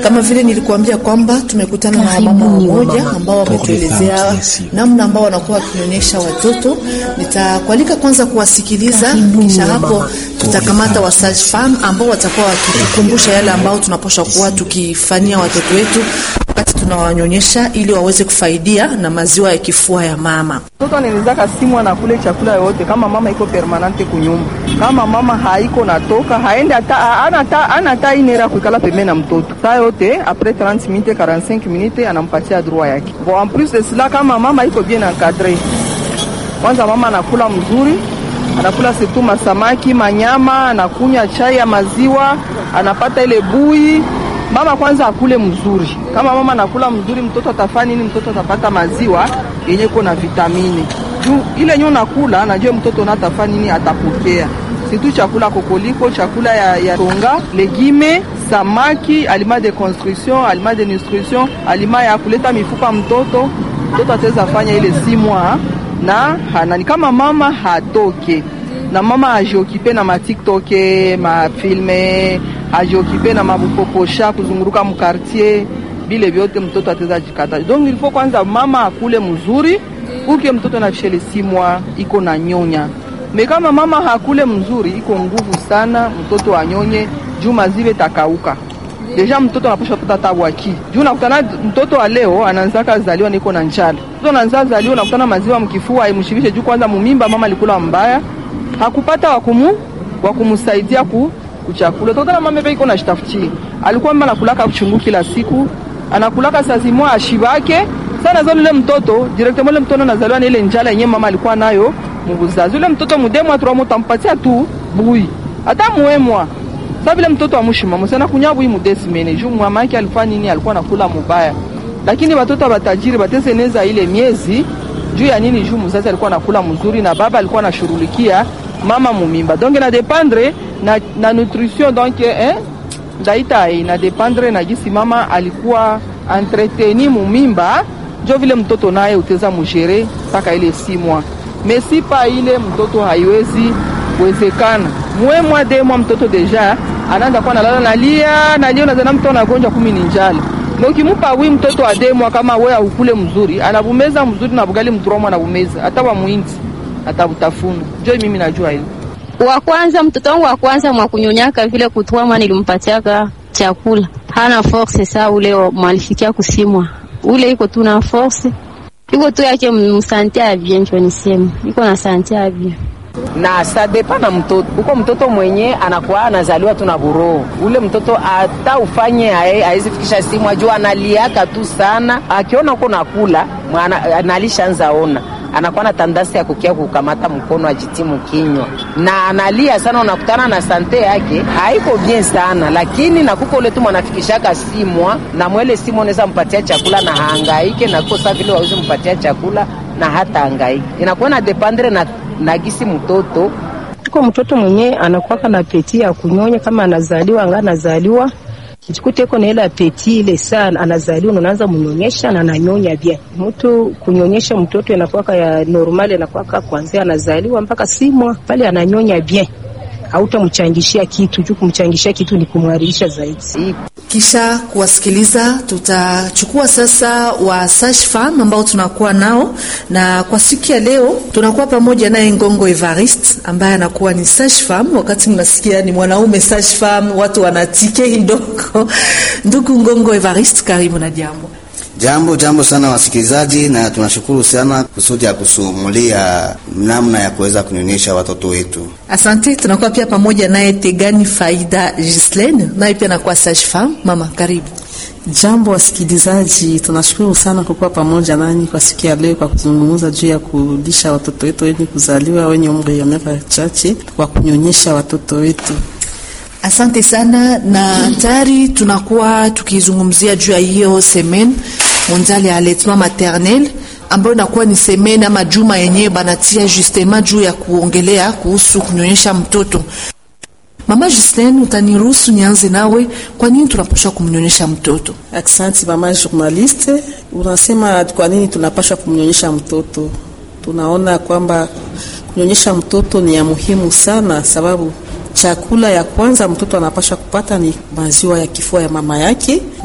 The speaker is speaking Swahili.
Kama vile nilikuambia kwamba tumekutana na wamama wamoja ambao wametuelezea namna ambao wanakuwa wakionyesha watoto. Nitakualika kwanza kuwasikiliza, kisha hapo tutakamata wa sage femme ambao watakuwa wakitukumbusha yale ambao tunapaswa kuwa tukifanyia watoto wetu wakati tunawanyonyesha, ili waweze kufaidia na maziwa ya kifua ya mama. Mtoto anawezaka simwa na kule chakula yote, kama mama iko permanente kunyumba, kama mama haiko natoka haende hata ana hata inera kuikala pembeni na mtoto saa yote, apres 30 minutes 45 minutes anampatia droit yake. Bon, en plus de cela, kama mama iko bien encadre, kwanza mama anakula mzuri, anakula surtout masamaki, manyama, anakunywa chai ya maziwa, anapata ile bui mama kwanza akule mzuri. Kama mama anakula mzuri, mtoto atafanya nini? Mtoto atapata maziwa yenye iko na vitamini juu ile nyo nakula, najua mtoto na atafanya nini, atapokea situ chakula kokoliko, chakula ya, ya tonga, legime, samaki, aliment de construction, aliment de nutrition, aliment ya kuleta mifupa mtoto. Mtoto ataweza fanya ile si mwa na hanani, kama mama hatoke na mama ajiokipe na matiktoke mafilme ajiokipe na mabupoposha kuzunguruka mkartier, bile vyote mtoto ataweza jikata. Donc il faut kwanza mama akule mzuri uke mtoto na vishele simwa iko na nyonya me kama mama hakule mzuri iko nguvu sana mtoto anyonye juu mazive takauka deja mtoto anapasha pata tabwaki juu nakutana mtoto wa leo anaanzaka zaliwa niko na njala mtoto anaanza zaliwa nakutana maziwa mkifua imshibishe juu kwanza mumimba mama alikula mbaya hakupata wakumu wakumsaidia ku kuchakula tokana mama pe iko na shitafuti alikuwa mama anakulaka chungu kila siku anakulaka sazi mwa ashibake sana zalo ile mtoto directement ile mtoto anazaliwa na ile njala yenyewe mama alikuwa nayo mubuzazi ule mtoto mudemwa tu utampatia tu bui hata muemwa sababu ile mtoto amushima musana kunyabu hii mudesimene juu mama yake alifanya nini alikuwa nakula mubaya lakini watoto batajiri batezeneza ile miezi juu ya nini juu mzazi alikuwa nakula mzuri na baba alikuwa anashughulikia mama mumimba donc na dependre na, na nutrition donc eh, ndaita ina dependre na gisi mama alikuwa entreteni mumimba jo vile mtoto naye uteza mujere mpaka ile si mwa mesipa ile mtoto haiwezi wezekana mwe mwa de mwa mtoto deja anaanza kuwa nalala nalia nalia nazana mtoto anagonjwa kumi ni njala na ukimupa wi mtoto ademwa kama we aukule mzuri anabumeza mzuri na bugali mturomwa anabumeza hata wa muinzi atabutafuna jo mimi najua hilo wa kwanza mtoto wangu wa kwanza mwa kunyonyaka vile kutwama nilimpatiaka chakula hana force saa ule mwalifikia kusimwa ule iko tu na force iko tu yake msante avye njo nisema iko na sante avye na sadepa na mtoto uko mtoto mwenye anakuwa anazaliwa tu na buroho ule mtoto hata ufanye hawezi fikisha simu ajua analiaka tu sana akiona uko nakula analishaanza ona anakuwa na tandasi ya kukia kukamata mkono ajitimu kinywa na analia sana. Unakutana na sante yake haiko bien sana, lakini nakuko ule tu mwanafikishaka simwa na mwele simu unaweza mpatia chakula na haangaike na kosa vile wawezi mpatia chakula na hata hangaike, inakuwa na dependre na, na gisi mtoto uko mtoto mwenye anakuwaka na peti ya kunyonya kama anazaliwa anga anazaliwa Kijikuta iko na ile apeti ile sana, anazaliwa unaanza mnyonyesha na ananyonya bien. Mtu kunyonyesha mtoto inakuwa ya normal, inakuwa kuanzia anazaliwa mpaka simwa pale ananyonya bien, hautamchangishia kitu juu kumchangishia kitu ni kumharisha zaidi. Kisha kuwasikiliza, tutachukua sasa wa sage femme ambao tunakuwa nao, na kwa siku ya leo tunakuwa pamoja naye Ngongo Evariste ambaye anakuwa ni sage femme. Wakati mnasikia ni mwanaume sage femme, watu wanatike kidogo. Ndugu Ngongo Evariste, karibu na jambo. Jambo jambo sana wasikilizaji, na tunashukuru sana kusudi ya kusumulia namna ya kuweza kunyonyesha watoto wetu. Asante. Tunakuwa pia pamoja naye Tegani Faida Gislaine, naye pia anakuwa sage femme. Mama, karibu. Jambo wasikilizaji, tunashukuru sana kukuwa pamoja nani kwa siku ya leo kwa kuzungumza juu ya kulisha watoto wetu wenye kuzaliwa wenye umri ya miaka chache kwa kunyonyesha watoto wetu. Asante sana na tayari tunakuwa tukizungumzia juu ya hiyo semaine mondiale ya allaitement maternel ambayo inakuwa ni semaine ama juma yenyewe banatia justement juu ya kuongelea kuhusu kunyonyesha mtoto. Mama Justine, utaniruhusu nianze nawe, kwa nini tunapaswa kumnyonyesha mtoto? Asante mama journaliste, unasema kwa nini tunapaswa kumnyonyesha mtoto? Tunaona kwamba kunyonyesha mtoto ni ya muhimu sana, sababu chakula ya kwanza mtoto anapaswa kupata ni maziwa ya kifua ya mama yake